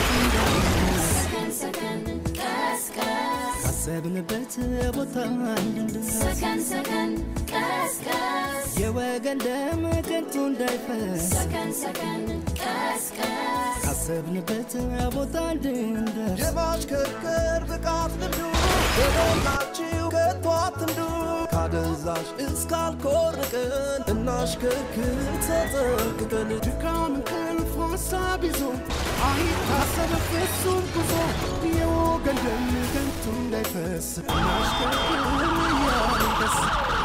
ሰከን ሰከን ቀስቀስ ካሰብንበት ቦታ እንድንደርስ ሰከን ሰከን ቀስቀስ የወገን ደም ከንቱ እንዳይፈስ ሰከን ሰከን ቀስቀስ ካሰብንበት ቦታ እንድንደርስ የማሽከርከር ብቃት ልምዱ በሞላችሁ ከቶ አትንዱ ካደንዛዥ እስካልኮርቅን እናሽከርክር ተጠንቅቀን ድካም እንቅልፍ ሀሳብ ይዞ አይታሰብ ፍጹም ጉዞ የወገን ደም ከንቱ እንዳይፈስ እናሽከርክር እያልን ደስ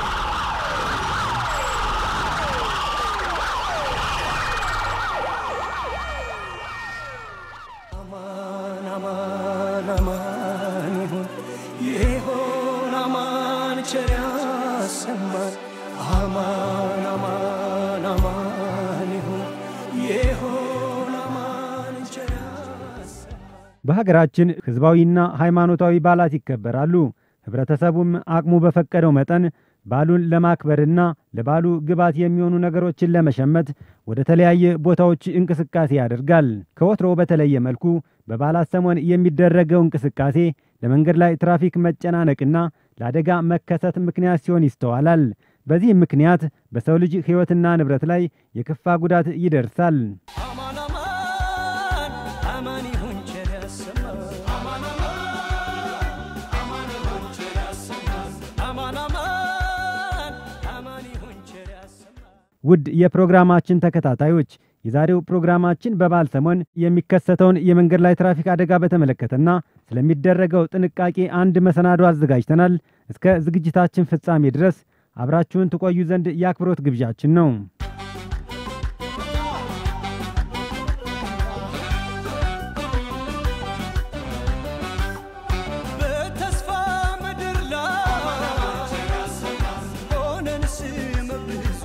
አማን አማን አማን ይሁን ይሁን አማን ቸር ያሰማን አማን አማን አማን ይሁን ይሁን አማን ቸር ያሰማን በሀገራችን ሕዝባዊና ሃይማኖታዊ በዓላት ይከበራሉ። ህብረተሰቡም አቅሙ በፈቀደው መጠን በዓሉን ለማክበርና ለበዓሉ ግብዓት የሚሆኑ ነገሮችን ለመሸመት ወደ ተለያየ ቦታዎች እንቅስቃሴ ያደርጋል። ከወትሮ በተለየ መልኩ በበዓላት ሰሞን የሚደረገው እንቅስቃሴ ለመንገድ ላይ ትራፊክ መጨናነቅና ለአደጋ መከሰት ምክንያት ሲሆን ይስተዋላል። በዚህም ምክንያት በሰው ልጅ ሕይወትና ንብረት ላይ የከፋ ጉዳት ይደርሳል። አማን አማን አማን ይሁን ቸር ያሰማን አማን አማን አማን አማን ይሁን ቸር ያሰማን ውድ የፕሮግራማችን ተከታታዮች የዛሬው ፕሮግራማችን በበዓል ሰሞን የሚከሰተውን የመንገድ ላይ ትራፊክ አደጋ በተመለከተና ስለሚደረገው ጥንቃቄ አንድ መሰናዶ አዘጋጅተናል። እስከ ዝግጅታችን ፍጻሜ ድረስ አብራችሁን ትቆዩ ዘንድ የአክብሮት ግብዣችን ነው። በተስፋ ምድር ላይ ሆነን ስመ ብዙ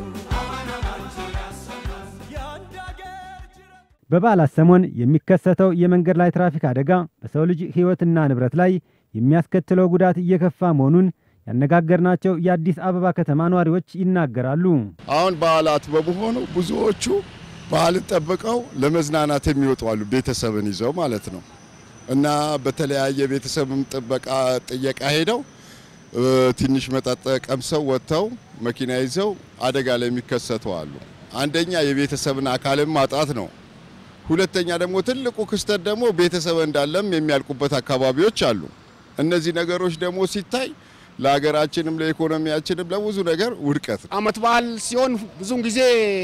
የአንድ አገር ጅረት በበዓላት ሰሞን የሚከሰተው የመንገድ ላይ ትራፊክ አደጋ በሰው ልጅ ሕይወትና ንብረት ላይ የሚያስከትለው ጉዳት እየከፋ መሆኑን ያነጋገርናቸው የአዲስ አበባ ከተማ ነዋሪዎች ይናገራሉ። አሁን በዓላት በመሆኑ ብዙዎቹ ባህልን ጠብቀው ለመዝናናት የሚወጡ አሉ፣ ቤተሰብን ይዘው ማለት ነው። እና በተለያየ ቤተሰብም ጥበቃ ጥየቃ ሄደው እ፣ ትንሽ መጠጥ ቀምሰው ወጥተው መኪና ይዘው አደጋ ላይ የሚከሰቱ አሉ። አንደኛ የቤተሰብን አካልን ማጣት ነው። ሁለተኛ ደግሞ ትልቁ ክስተት ደግሞ ቤተሰብ እንዳለም የሚያልቁበት አካባቢዎች አሉ። እነዚህ ነገሮች ደግሞ ሲታይ ለሀገራችንም ለኢኮኖሚያችንም ለብዙ ነገር ውድቀት ነው። አመት በዓል ሲሆን ብዙውን ጊዜ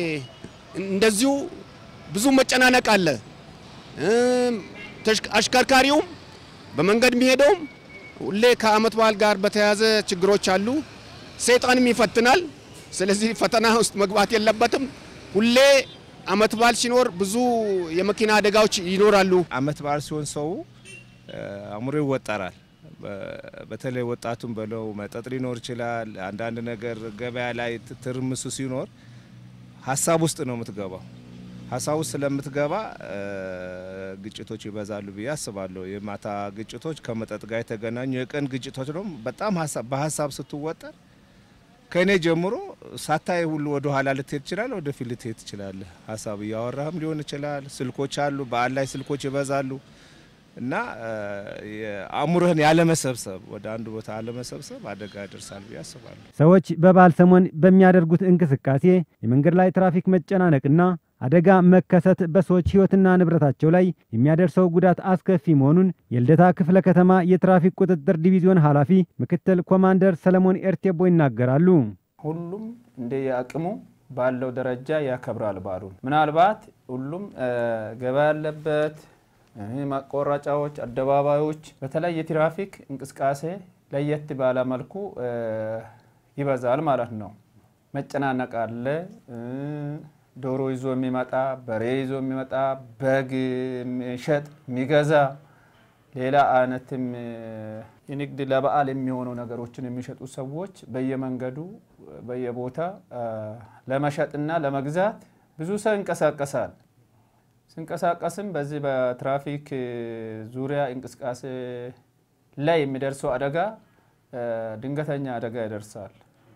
እንደዚሁ ብዙ መጨናነቅ አለ። እም፣ ተሽከ- አሽከርካሪውም በመንገድ የሚሄደውም ሁሌ ከአመት በዓል ጋር በተያያዘ ችግሮች አሉ። ሰይጣንም ይፈትናል። ስለዚህ ፈተና ውስጥ መግባት የለበትም። ሁሌ አመት በዓል ሲኖር ብዙ የመኪና አደጋዎች ይኖራሉ። አመት በዓል ሲሆን ሰው እ፣ አእምሮ ይወጠራል። በ- በተለይ ወጣቱን በለው መጠጥ ሊኖር ይችላል። አንዳንድ ነገር ገበያ ላይ ት- ትርምሱ ሲኖር ሀሳብ ውስጥ ነው የምትገባው። ሀሳብ ውስጥ ስለምትገባ እ፣ ግጭቶች ይበዛሉ ብዬ አስባለሁ። የማታ ግጭቶች ከመጠጥ ጋር የተገናኙ የቀን ግጭቶች ደግሞ በጣም ሀሳብ በሀሳብ ስትወጠር ከእኔ ጀምሮ ሳታይ ሁሉ ወደ ኋላ ልትሄድ ትችላል፣ ወደፊት ልትሄድ ትችላለህ። ሀሳብ እያወራህም ሊሆን ይችላል። ስልኮች አሉ፣ በዓል ላይ ስልኮች ይበዛሉ እና እ፣ የአእምሮህን ያለመሰብሰብ ወደ አንድ ቦታ አለመሰብሰብ አደጋ ያደርሳል ብዬ አስባለሁ። ሰዎች በበዓል ሰሞን በሚያደርጉት እንቅስቃሴ የመንገድ ላይ ትራፊክ መጨናነቅና አደጋ መከሰት በሰዎች ሕይወትና ንብረታቸው ላይ የሚያደርሰው ጉዳት አስከፊ መሆኑን የልደታ ክፍለ ከተማ የትራፊክ ቁጥጥር ዲቪዚዮን ኃላፊ ምክትል ኮማንደር ሰለሞን ኤርቴቦ ይናገራሉ። ሁሉም እንደ የአቅሙ ባለው ደረጃ ያከብራል በዓሉን። ምናልባት ሁሉም እ፣ ገበያ ያለበት እ፣ ማቆራጫዎች፣ አደባባዮች በተለይ የትራፊክ እንቅስቃሴ ለየት ባለ መልኩ እ፣ ይበዛል ማለት ነው። መጨናነቅ አለ። እ፣ ዶሮ ይዞ የሚመጣ በሬ ይዞ የሚመጣ በግ የሚሸጥ የሚገዛ ሌላ አይነትም እ፣ የንግድ ለበዓል የሚሆኑ ነገሮችን የሚሸጡ ሰዎች በየመንገዱ በየቦታ እ፣ ለመሸጥና ለመግዛት ብዙ ሰው ይንቀሳቀሳል። ሲንቀሳቀስም በዚህ በትራፊክ እ፣ ዙሪያ እንቅስቃሴ ላይ የሚደርሰው አደጋ እ፣ ድንገተኛ አደጋ ይደርሳል።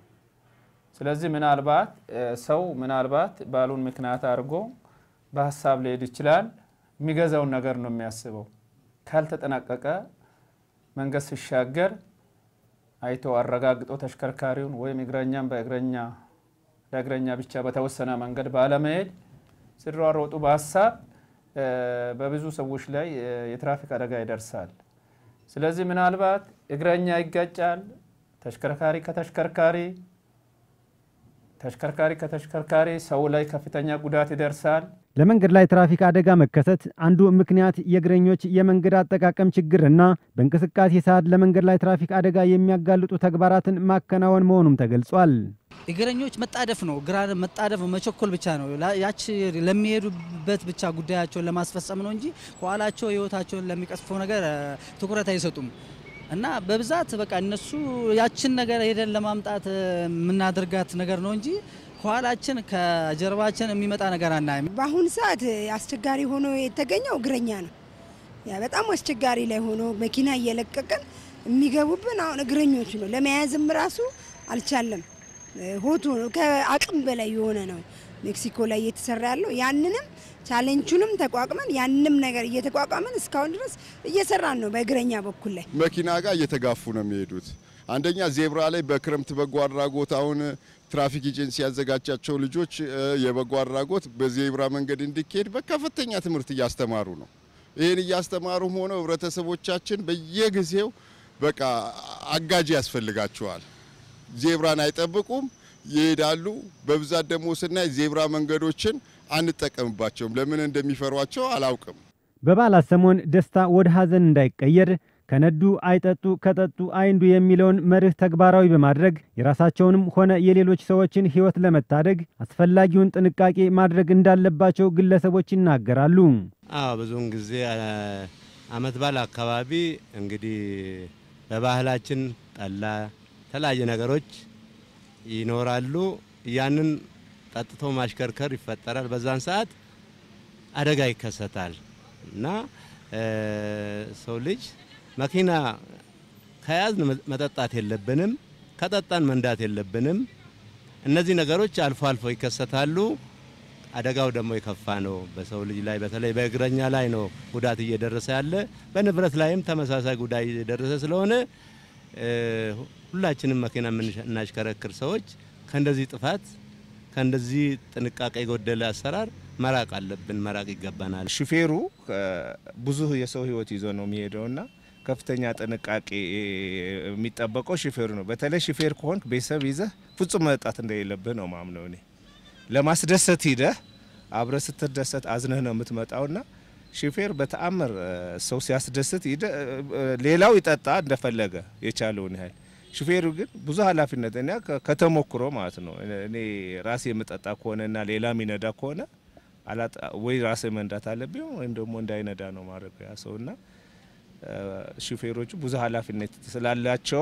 ስለዚህ ምናልባት እ፣ ሰው ምናልባት በዓሉን ምክንያት አድርጎ በሀሳብ ሊሄድ ይችላል። የሚገዛውን ነገር ነው የሚያስበው። ካልተጠናቀቀ መንገድ ሲሻገር አይቶ አረጋግጦ ተሽከርካሪውን ወይም እግረኛም በእግረኛ ለእግረኛ ብቻ በተወሰነ መንገድ ባለመሄድ ሲሯሮጡ በሀሳብ በብዙ ሰዎች ላይ የትራፊክ አደጋ ይደርሳል። ስለዚህ ምናልባት እግረኛ ይጋጫል፣ ተሽከርካሪ ከተሽከርካሪ ተሽከርካሪ ከተሽከርካሪ ሰው ላይ ከፍተኛ ጉዳት ይደርሳል። ለመንገድ ላይ ትራፊክ አደጋ መከሰት አንዱ ምክንያት የእግረኞች የመንገድ አጠቃቀም ችግርና በእንቅስቃሴ ሰዓት ለመንገድ ላይ ትራፊክ አደጋ የሚያጋልጡ ተግባራትን ማከናወን መሆኑም ተገልጿል። እግረኞች መጣደፍ ነው፣ ግራ መጣደፍ ነው፣ መቸኮል ብቻ ነው። ያች ለሚሄዱበት ብቻ ጉዳያቸውን ለማስፈጸም ነው እንጂ ከኋላቸው ሕይወታቸውን ለሚቀስፈው ነገር ትኩረት አይሰጡም። እና በብዛት በቃ እነሱ ያችን ነገር ሄደን ለማምጣት የምናደርጋት ነገር ነው እንጂ ከኋላችን ከጀርባችን የሚመጣ ነገር አናይም። በአሁኑ ሰዓት አስቸጋሪ ሆኖ የተገኘው እግረኛ ነው። ያ በጣም አስቸጋሪ ላይ ሆኖ መኪና እየለቀቀን የሚገቡብን አሁን እግረኞች ነው። ለመያዝም ራሱ አልቻለም። ሆቶ ነው ከአቅም በላይ የሆነ ነው ሜክሲኮ ላይ እየተሰራ ያለው ያንንም ቻሌንጁንም ተቋቁመን ያንንም ነገር እየተቋቋመን እስካሁን ድረስ እየሰራን ነው። በእግረኛ በኩል ላይ መኪና ጋር እየተጋፉ ነው የሚሄዱት። አንደኛ ዜብራ ላይ በክረምት በጎ አድራጎት አሁን ትራፊክ ኤጀንሲ ያዘጋጃቸው ልጆች የበጎ አድራጎት በዜብራ መንገድ እንዲካሄድ በከፍተኛ ትምህርት እያስተማሩ ነው። ይህን እያስተማሩም ሆነው ህብረተሰቦቻችን በየጊዜው በቃ አጋዥ ያስፈልጋቸዋል። ዜብራን አይጠብቁም፣ ይሄዳሉ። በብዛት ደግሞ ስናይ ዜብራ መንገዶችን አንጠቀምባቸውም። ለምን እንደሚፈሯቸው አላውቅም። በበዓላት ሰሞን ደስታ ወደ ሐዘን እንዳይቀየር ከነዱ አይጠጡ ከጠጡ አይንዱ የሚለውን መርህ ተግባራዊ በማድረግ የራሳቸውንም ሆነ የሌሎች ሰዎችን ሕይወት ለመታደግ አስፈላጊውን ጥንቃቄ ማድረግ እንዳለባቸው ግለሰቦች ይናገራሉ። አዎ ብዙውን ጊዜ አመት በዓል አካባቢ እንግዲህ በባህላችን ጠላ፣ የተለያዩ ነገሮች ይኖራሉ። ያንን ጠጥቶ ማሽከርከር ይፈጠራል። በዛን ሰዓት አደጋ ይከሰታል እና ሰው ልጅ መኪና ከያዝን መጠጣት የለብንም፣ ከጠጣን መንዳት የለብንም። እነዚህ ነገሮች አልፎ አልፎ ይከሰታሉ። አደጋው ደግሞ የከፋ ነው። በሰው ልጅ ላይ በተለይ በእግረኛ ላይ ነው ጉዳት እየደረሰ ያለ። በንብረት ላይም ተመሳሳይ ጉዳት እየደረሰ ስለሆነ ሁላችንም መኪና የምናሽከረክር ሰዎች ከእንደዚህ ጥፋት ከእንደዚህ ጥንቃቄ የጎደለ አሰራር መራቅ አለብን፣ መራቅ ይገባናል። ሹፌሩ ብዙ የሰው ሕይወት ይዞ ነው የሚሄደውና ከፍተኛ ጥንቃቄ የሚጠበቀው ሹፌሩ ነው። በተለይ ሹፌር ከሆንክ ቤተሰብ ይዘህ ፍጹም መጠጣት እንደሌለብህ ነው ማምነው እኔ። ለማስደሰት ሂደህ አብረህ ስትደሰት አዝነህ ነው የምትመጣውና ሹፌር በተአምር ሰው ሲያስደስት ሌላው ይጠጣ እንደፈለገ የቻለውን ያህል ሹፌሩ ግን ብዙ ኃላፊነት እኔ ከተሞክሮ ማለት ነው እኔ ራሴ የምጠጣ ከሆነና ሌላ የሚነዳ ከሆነ ወይ ራሴ መንዳት አለብኝ ወይም ደግሞ እንዳይነዳ ነው ማድረግ ያ ሰውና ሹፌሮቹ ብዙ ኃላፊነት ስላላቸው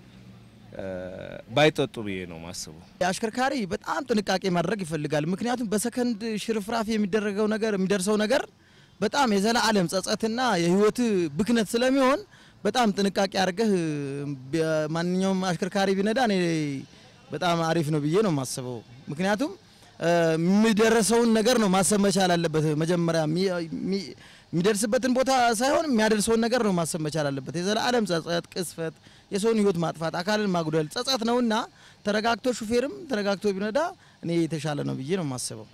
ባይጠጡ ብዬ ነው ማስበው። አሽከርካሪ በጣም ጥንቃቄ ማድረግ ይፈልጋል። ምክንያቱም በሰከንድ ሽርፍራፊ የሚደረገው ነገር የሚደርሰው ነገር በጣም የዘላለም ጸጸትና የህይወት ብክነት ስለሚሆን በጣም ጥንቃቄ አድርገህ ማንኛውም አሽከርካሪ ቢነዳ እኔ በጣም አሪፍ ነው ብዬ ነው የማስበው። ምክንያቱም የሚደረሰውን ነገር ነው ማሰብ መቻል አለበት። መጀመሪያ የሚደርስበትን ቦታ ሳይሆን የሚያደርሰውን ነገር ነው ማሰብ መቻል አለበት። የዘላለም ጸጸት፣ ቅስፈት፣ የሰውን ህይወት ማጥፋት፣ አካልን ማጉደል ጸጸት ነውና ተረጋግቶ ሹፌርም ተረጋግቶ ቢነዳ እኔ የተሻለ ነው ብዬ ነው የማስበው።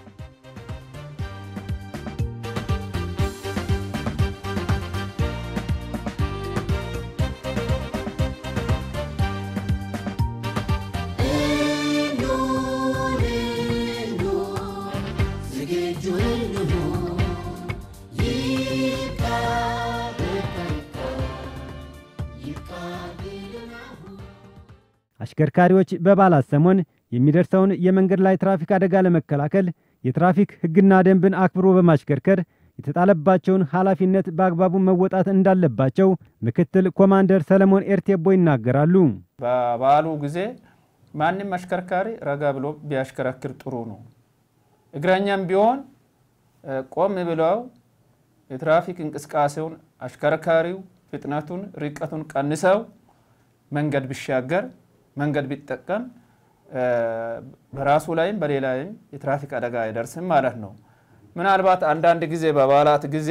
አሽከርካሪዎች በበዓላት ሰሞን የሚደርሰውን የመንገድ ላይ ትራፊክ አደጋ ለመከላከል የትራፊክ ሕግና ደንብን አክብሮ በማሽከርከር የተጣለባቸውን ኃላፊነት በአግባቡ መወጣት እንዳለባቸው ምክትል ኮማንደር ሰለሞን ኤርቴቦ ይናገራሉ። በበዓሉ ጊዜ ማንም አሽከርካሪ ረጋ ብሎ ቢያሽከረክር ጥሩ ነው። እግረኛም ቢሆን ቆም ብለው የትራፊክ እንቅስቃሴውን አሽከርካሪው ፍጥነቱን፣ ርቀቱን ቀንሰው መንገድ ቢሻገር መንገድ ቢጠቀም በራሱ ላይም በሌላ ላይም የትራፊክ አደጋ አይደርስም ማለት ነው። ምናልባት አንዳንድ ጊዜ በበዓላት ጊዜ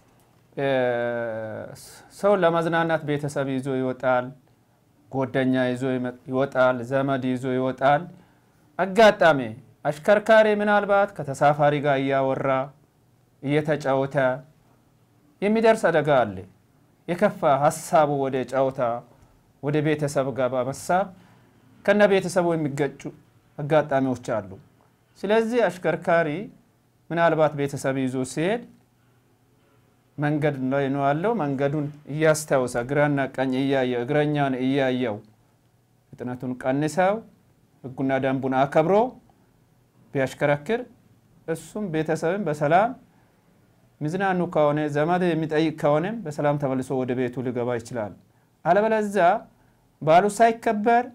ሰው ለመዝናናት ቤተሰብ ይዞ ይወጣል፣ ጓደኛ ይዞ ይወጣል፣ ዘመድ ይዞ ይወጣል። አጋጣሚ አሽከርካሪ ምናልባት ከተሳፋሪ ጋር እያወራ እየተጫወተ የሚደርስ አደጋ አለ። የከፋ ሀሳቡ ወደ ጨዋታ ወደ ቤተሰብ ጋር በመሳብ ከነ ቤተሰቡ የሚገጩ አጋጣሚዎች አሉ። ስለዚህ አሽከርካሪ ምናልባት ቤተሰብ ይዞ ሲሄድ መንገድ ላይ ነው ያለው። መንገዱን እያስታወሰ ግራና ቀኝ እያየው እግረኛን እያየው ፍጥነቱን ቀንሰው ሕጉና ደንቡን አከብሮ ቢያሽከረክር እሱም ቤተሰብም በሰላም ሚዝናኑ ከሆነ ዘመድ የሚጠይቅ ከሆነም በሰላም ተመልሶ ወደ ቤቱ ሊገባ ይችላል። አለበለዚያ በዓሉ ሳይከበር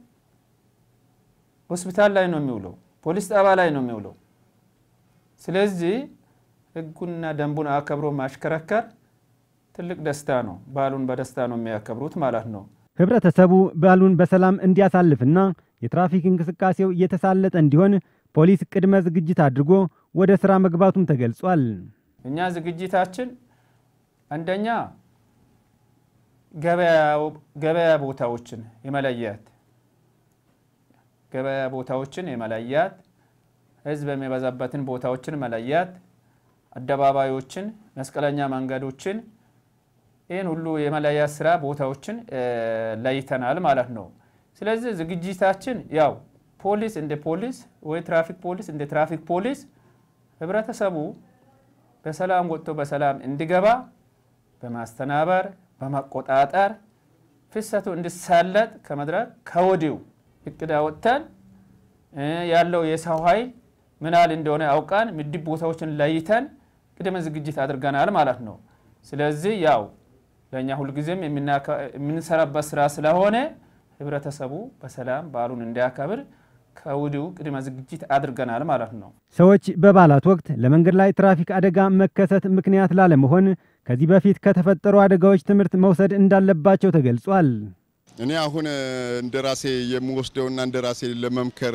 ሆስፒታል ላይ ነው የሚውለው፣ ፖሊስ ጣቢያ ላይ ነው የሚውለው። ስለዚህ ህጉና ደንቡን አከብሮ ማሽከረከር ትልቅ ደስታ ነው። በዓሉን በደስታ ነው የሚያከብሩት ማለት ነው። ህብረተሰቡ በዓሉን በሰላም እንዲያሳልፍና የትራፊክ እንቅስቃሴው እየተሳለጠ እንዲሆን ፖሊስ ቅድመ ዝግጅት አድርጎ ወደ ሥራ መግባቱም ተገልጿል። እኛ ዝግጅታችን አንደኛ ገበያ ቦታዎችን የመለያት ገበያ ቦታዎችን የመለያት ህዝብ የሚበዛበትን ቦታዎችን መለያት፣ አደባባዮችን፣ መስቀለኛ መንገዶችን ይህን ሁሉ የመለያት ስራ ቦታዎችን ለይተናል ማለት ነው። ስለዚህ ዝግጅታችን ያው ፖሊስ እንደ ፖሊስ ወይ ትራፊክ ፖሊስ እንደ ትራፊክ ፖሊስ ህብረተሰቡ በሰላም ወጥቶ በሰላም እንዲገባ በማስተናበር በመቆጣጠር ፍሰቱ እንዲሳለጥ ከመድረክ ከወዲሁ እቅድ አወጥተን ያለው የሰው ኃይል ምን ያህል እንደሆነ አውቃን ምድብ ቦታዎችን ለይተን ቅድመ ዝግጅት አድርገናል ማለት ነው። ስለዚህ ያው ለእኛ ሁልጊዜም የምንሰራበት ስራ ስለሆነ ህብረተሰቡ በሰላም በዓሉን እንዲያከብር ከወዲሁ ቅድመ ዝግጅት አድርገናል ማለት ነው። ሰዎች በበዓላት ወቅት ለመንገድ ላይ ትራፊክ አደጋ መከሰት ምክንያት ላለመሆን ከዚህ በፊት ከተፈጠሩ አደጋዎች ትምህርት መውሰድ እንዳለባቸው ተገልጿል። እኔ አሁን እንደ ራሴ የምወስደውና እንደ ራሴ ለመምከር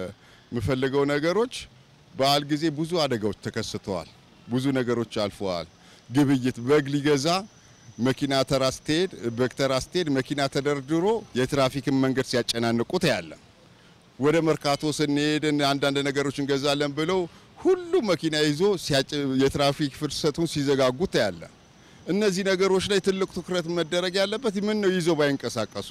የምፈልገው ነገሮች በዓል ጊዜ ብዙ አደጋዎች ተከስተዋል። ብዙ ነገሮች አልፈዋል። ግብይት በግ ሊገዛ መኪና ተራ ስትሄድ በግ ተራ ስትሄድ መኪና ተደርድሮ የትራፊክን መንገድ ሲያጨናንቁት ያለ ወደ መርካቶ ስንሄድ አንዳንድ ነገሮች እንገዛለን ብለው ሁሉ መኪና ይዞ የትራፊክ ፍሰቱን ሲዘጋጉት ያለ እነዚህ ነገሮች ላይ ትልቅ ትኩረት መደረግ ያለበት ምን ነው ይዞ ባይንቀሳቀሱ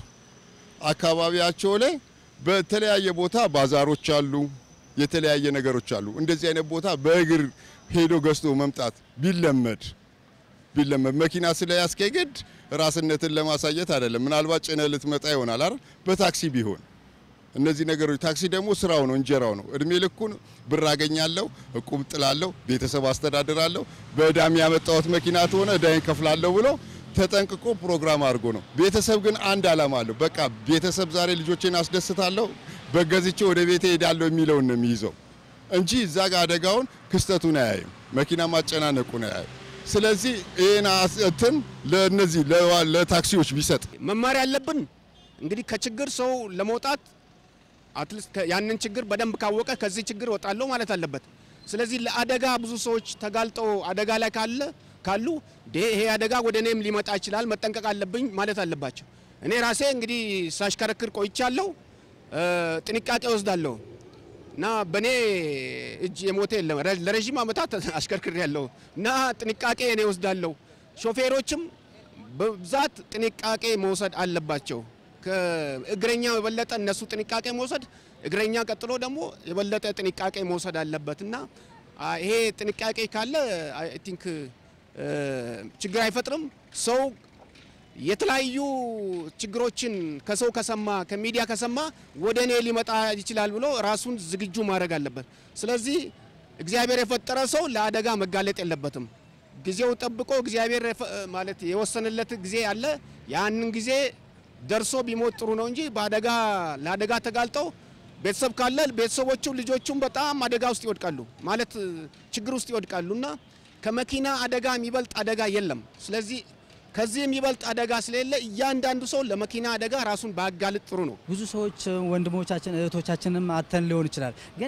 አካባቢያቸው ላይ በተለያየ ቦታ ባዛሮች አሉ፣ የተለያየ ነገሮች አሉ። እንደዚህ አይነት ቦታ በእግር ሄዶ ገዝቶ መምጣት ቢለመድ ቢለመድ መኪና ስለያዝከ ግድ ራስነትን ለማሳየት አይደለም። ምናልባት ጭነ ልትመጣ ይሆናል አይደል? በታክሲ ቢሆን እነዚህ ነገሮች ታክሲ ደግሞ ስራው ነው፣ እንጀራው ነው። እድሜ ልኩን ብር አገኛለሁ፣ እቁብ ጥላለሁ፣ ቤተሰብ አስተዳድራለሁ፣ በእዳም ያመጣሁት መኪና ተሆነ እዳይን ከፍላለሁ ብሎ ተጠንቅቆ ፕሮግራም አድርጎ ነው። ቤተሰብ ግን አንድ ዓላማ አለው። በቃ ቤተሰብ ዛሬ ልጆቼን አስደስታለሁ፣ በገዝቼ ወደ ቤቴ ሄዳለሁ የሚለውን ነው የሚይዘው እንጂ እዛ ጋር አደጋውን ክስተቱን አያይም፣ መኪና ማጨናነቁን አያይም። ስለዚህ ይህን እንትን ለእነዚህ ለታክሲዎች ቢሰጥ መማሪያ ያለብን እንግዲህ ከችግር ሰው ለመውጣት አትሊስት ያንን ችግር በደንብ ካወቀ ከዚህ ችግር ወጣለሁ ማለት አለበት። ስለዚህ ለአደጋ ብዙ ሰዎች ተጋልጠው አደጋ ላይ ካለ ካሉ ይሄ አደጋ ወደ እኔም ሊመጣ ይችላል መጠንቀቅ አለብኝ ማለት አለባቸው። እኔ ራሴ እንግዲህ ሳሽከረክር ቆይቻለሁ፣ ጥንቃቄ ወስዳለሁ እና በእኔ እጅ የሞተ የለም። ለረዥም ዓመታት አሽከርክር ያለው እና ጥንቃቄ እኔ ወስዳለሁ። ሾፌሮችም በብዛት ጥንቃቄ መውሰድ አለባቸው። ከእግረኛው የበለጠ እነሱ ጥንቃቄ መውሰድ፣ እግረኛ ቀጥሎ ደግሞ የበለጠ ጥንቃቄ መውሰድ አለበት እና ይሄ ጥንቃቄ ካለ አይ ቲንክ ችግር አይፈጥርም። ሰው የተለያዩ ችግሮችን ከሰው ከሰማ ከሚዲያ ከሰማ ወደ እኔ ሊመጣ ይችላል ብሎ ራሱን ዝግጁ ማድረግ አለበት። ስለዚህ እግዚአብሔር የፈጠረ ሰው ለአደጋ መጋለጥ የለበትም። ጊዜው ጠብቆ እግዚአብሔር ማለት የወሰነለት ጊዜ አለ። ያንን ጊዜ ደርሶ ቢሞት ጥሩ ነው እንጂ በአደጋ ለአደጋ ተጋልጠው ቤተሰብ ካለ ቤተሰቦቹ ልጆቹም በጣም አደጋ ውስጥ ይወድቃሉ፣ ማለት ችግር ውስጥ ይወድቃሉ እና ከመኪና አደጋ የሚበልጥ አደጋ የለም። ስለዚህ ከዚህ የሚበልጥ አደጋ ስለሌለ እያንዳንዱ ሰው ለመኪና አደጋ ራሱን ባያጋልጥ ጥሩ ነው። ብዙ ሰዎች ወንድሞቻችን እህቶቻችንም አተን ሊሆን ይችላል። ግን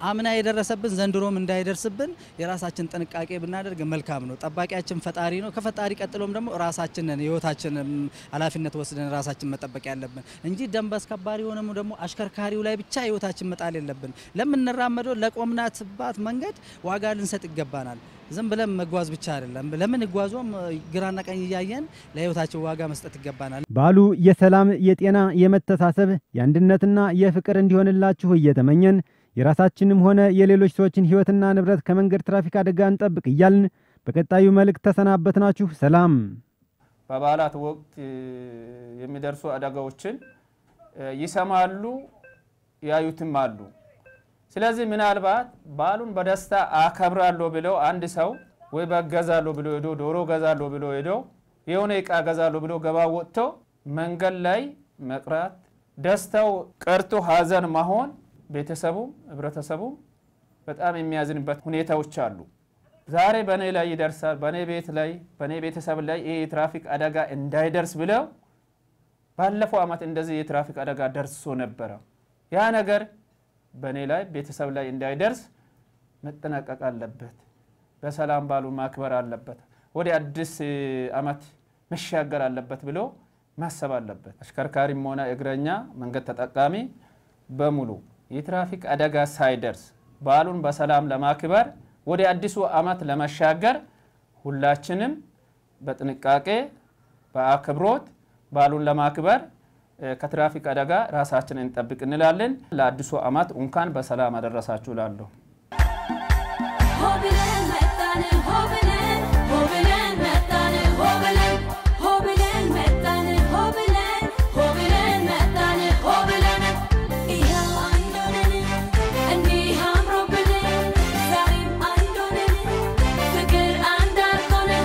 አምና የደረሰብን ዘንድሮም እንዳይደርስብን የራሳችን ጥንቃቄ ብናደርግ መልካም ነው። ጠባቂያችን ፈጣሪ ነው። ከፈጣሪ ቀጥሎም ደግሞ ራሳችንን ህይወታችንን ኃላፊነት ወስደን ራሳችን መጠበቅ ያለብን እንጂ ደንብ አስከባሪ ሆነም ደግሞ አሽከርካሪው ላይ ብቻ ህይወታችን መጣል የለብን። ለምንራመደው ለቆምናትባት መንገድ ዋጋ ልንሰጥ ይገባናል። ዝም ብለን መጓዝ ብቻ አይደለም። ለምን ጓዞም ግራና ቀኝ እያየን ለህይወታችን ዋጋ መስጠት ይገባናል። በዓሉ የሰላም፣ የጤና፣ የመተሳሰብ፣ የአንድነትና የፍቅር እንዲሆንላችሁ እየተመኘን የራሳችንም ሆነ የሌሎች ሰዎችን ህይወትና ንብረት ከመንገድ ትራፊክ አደጋ እንጠብቅ እያልን በቀጣዩ መልእክት ተሰናበትናችሁ። ሰላም። በበዓላት ወቅት የሚደርሱ አደጋዎችን ይሰማሉ፣ ያዩትም አሉ። ስለዚህ ምናልባት በዓሉን በደስታ አከብራለሁ ብለው አንድ ሰው ወይ በግ ገዛለሁ ብሎ ሄዶ ዶሮ ገዛለሁ ብሎ ሄዶ የሆነ እቃ ገዛለሁ ብሎ ገባ ወጥቶ መንገድ ላይ መቅራት ደስታው ቀርቶ ሀዘን መሆን ቤተሰቡም ህብረተሰቡም በጣም የሚያዝንበት ሁኔታዎች አሉ። ዛሬ በእኔ ላይ ይደርሳል፣ በእኔ ቤት ላይ በእኔ ቤተሰብ ላይ ይህ የትራፊክ አደጋ እንዳይደርስ ብለው ባለፈው ዓመት እንደዚህ የትራፊክ አደጋ ደርሶ ነበረ። ያ ነገር በእኔ ላይ ቤተሰብ ላይ እንዳይደርስ መጠናቀቅ አለበት። በሰላም ባሉ ማክበር አለበት። ወደ አዲስ ዓመት መሻገር አለበት ብሎ ማሰብ አለበት። አሽከርካሪም ሆነ እግረኛ መንገድ ተጠቃሚ በሙሉ የትራፊክ አደጋ ሳይደርስ በዓሉን በሰላም ለማክበር ወደ አዲሱ ዓመት ለመሻገር ሁላችንም በጥንቃቄ በአክብሮት በዓሉን ለማክበር ከትራፊክ አደጋ ራሳችንን እንጠብቅ እንላለን። ለአዲሱ ዓመት እንኳን በሰላም አደረሳችሁ እላለሁ። ሆብለን መጣን ሆብለን ሆብለን መጣን ሆብለን ሆብለን መጣን ሆብለን ሆብለን መጣን ሆብለን ይኸው አንድ ሆነን እንዲህ አምሮብን ዛሬም አንድ ሆነን ፍቅር አንድ አድርጎን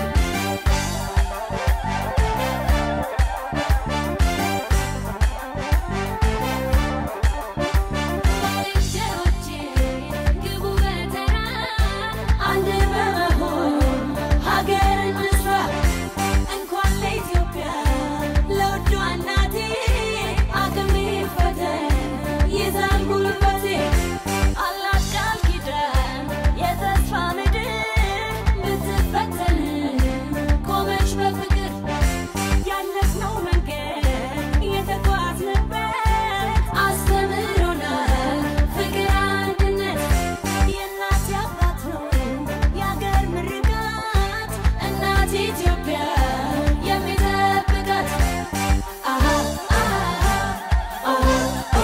ባልንጀሮቼ ግቡ በተራ አንድ በመሆን ሀገር እንስራ እንኳን ለኢትዮጵያ ለውዷ እናቴ አቅሜ ፈተን ይዛል ጉልበቴ አላት ቃል ኪዳን የተስፋ ምድር ብትፈተን ቆመች በፍቅር ያለፍነው መንገድ የተጓዝንበት አስተምሮናል ፍቅር አንድነት የእናት አባት ነው የአገር ምርቃት እናት ኢትዮጵያ የሚጠብቃት አሃ አሃ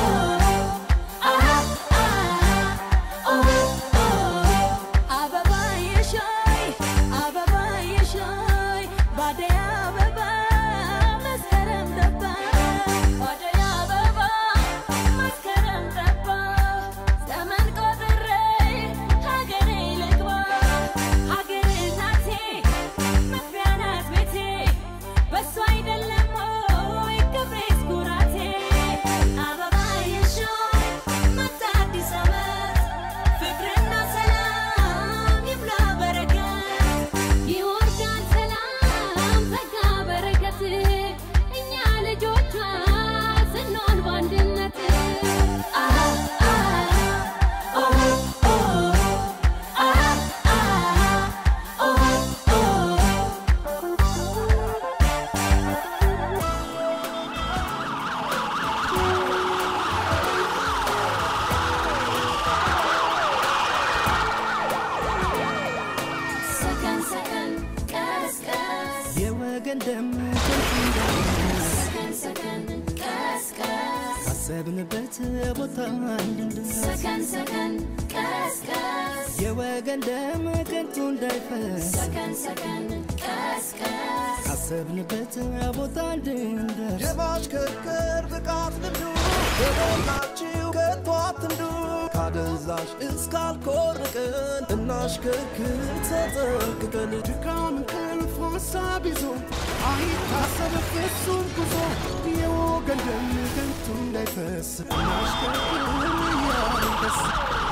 አበባ የሻይ አበባ የሻይ ባደይ አበባ መስከረም ገባ ባደይ አበባ መስከረም ገባ ዘመን ቆጥሬ ሀገሬ ልግባ ሀገሬ እናቴ መግቢያ ናት ቤቴ በሷ አይደለም ሆይ ክብሬስ ኩራቴ አበባ የሻይ መጣ አዲስ ዓመት ፍቅርና ሰላም ይብላ በረከት ይወርዳል ሰላም ጸጋ በረከት እኛ ልጆቿ ስንሆን በአንድነት አሃ አሃ ኦ ኦ አሃ አሃ ኦ ኦ ሰከን ሰከን ቀስ ቀስ የወገን ደም ሰከን ሰከን ቀስ ቀስ ካሰብንበት ቦታ እንድንደርስ ሰከን ሰከን ቀስ ቀስ የወገን ደም ከንቱ እንዳይፈስ ሰከን ሰከን ቀስ ቀስ ካሰብንበት ቦታ እንድንደርስ የማሽከርከር ብቃት ልምዱ በሞላችሁ ከቶ አትንዱ ካደንዛዥ እስካልኮርቅን እናሽከርክር ተጠንቅቀን ድካም እንቅልፍ ሀሳብ ይዞ አይታሰብ ፍጹም ጉዞ የወገን ደም ከንቱ እንዳይፈስ እናሽከርክር እያልን ደስ